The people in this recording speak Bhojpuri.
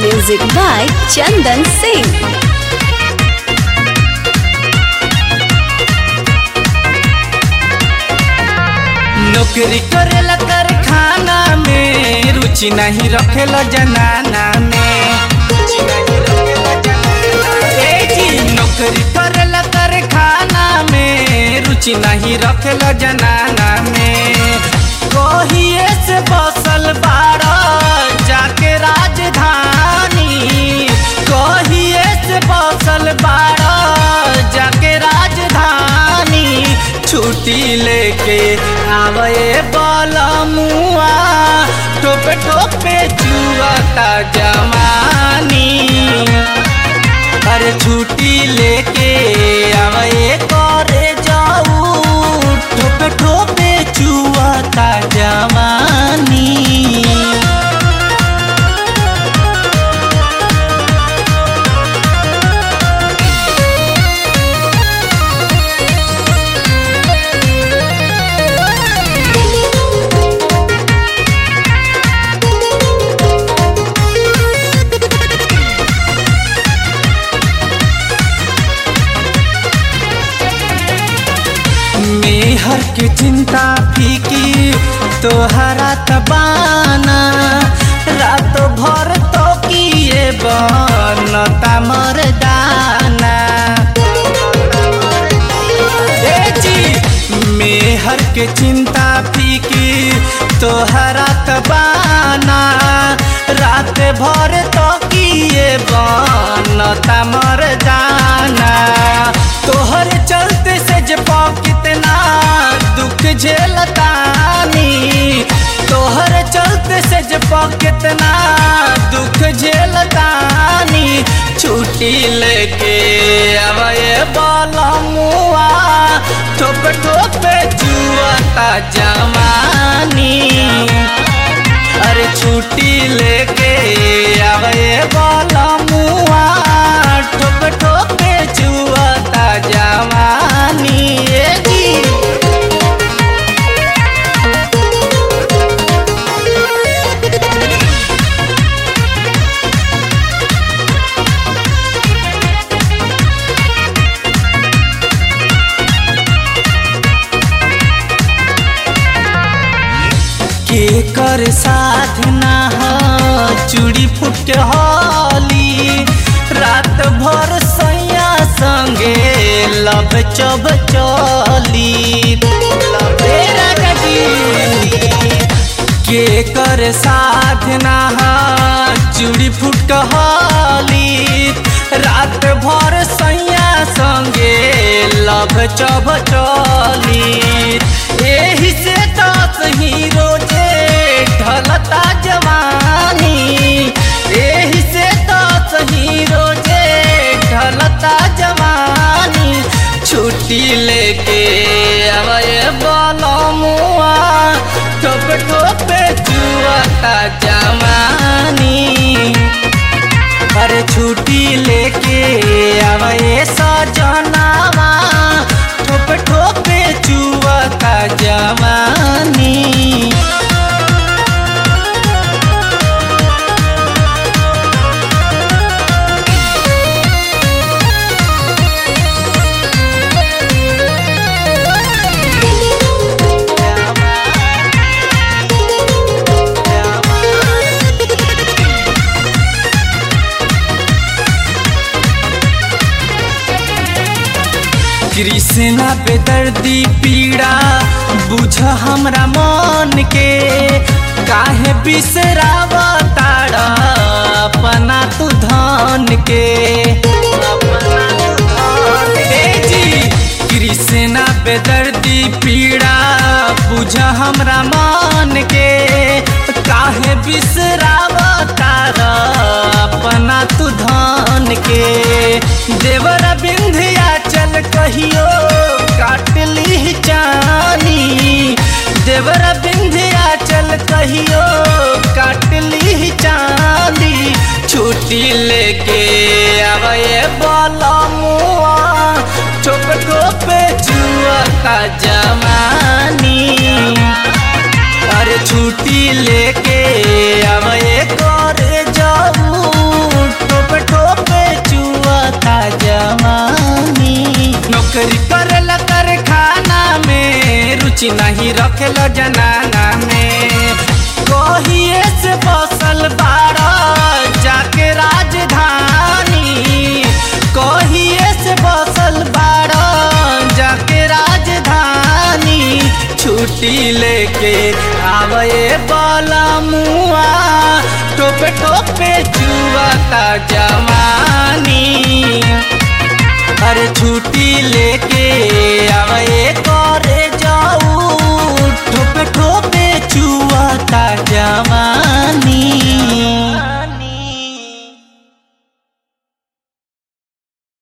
Music by Chandan Singh. नौकरी करेला कारखाना में रुचि नहीं रखेला जनाना में ए जी, नौकरी करेला कारखाना में रुचि नहीं रखेला जनाना में कहिए से बसल बाड़ा जाके राजधानी कहिए से बसल बाड़ा जाके राजधानी छुट्टी लेके आवे बलमुआ टोपे टोपे जुआता जमानी अरे छुट्टी लेके आवे करे जाऊ टोपे टोपे जुआता जमानी मेहर के चिंता फीकी तोहरा तबाना रात भर तो किए बनता मरदाना ए जी मेहर के चिंता फीकी तोहरा तबाना रात भर तो किए बनता मरदाना तोहर चलते से जपा कितना दुख झेलतानी तोहर चलते से जपा कितना दुख झेलतानी छुट्टी लेके आवे बलमुआ ठोप ठोप जुआता जमानी अरे छुट्टी लेके आवे बलमुआ ठोप ठोप जुआता जमानी ए जी के कर साधना ह चूड़ी फूट के हली रात भर सैया संगे लब चब चली ए राजा जी। के कर साधना ह चूड़ी फूट के हली रात भर सैया संगे लब चब चली एही से दस ही रोजे ढलता जवानी एही से दस ही रोजे ढलता जवानी छुट्टी लेके आवे बलमुआ ठोप ठोप जुआता जवानी अरे छुट्टी लेके आवे सजनावा ठोप ठोप जुआता जवानी कृष्णा बेदर्दी पीड़ा बुझ हमरा मन के काहे बिसरावा ताड़ा अपना तू धन के ए जी, कृष्णा बेदर्दी पीड़ा बुझ हमरा मन के काहे बिसरावा ताड़ा अपना तू धन के देवरा बिंधिया चल कहियो काट ली जानी देवरा बिंधिया चल कहियो काट ली चांदी छुट्टी लेके आवे बलमुआ ठोप ठोप जुआता जमानी अरे छुट्टी लेके आवे करे जाऊ रखेल जनाना में कहिए से बसल बारा जाके राजधानी कहिए से बसल बारा जाके राजधानी छुट्टी लेके आवे बाला मुआ टोपे टोपे चुआता जवानी अरे छुट्टी लेके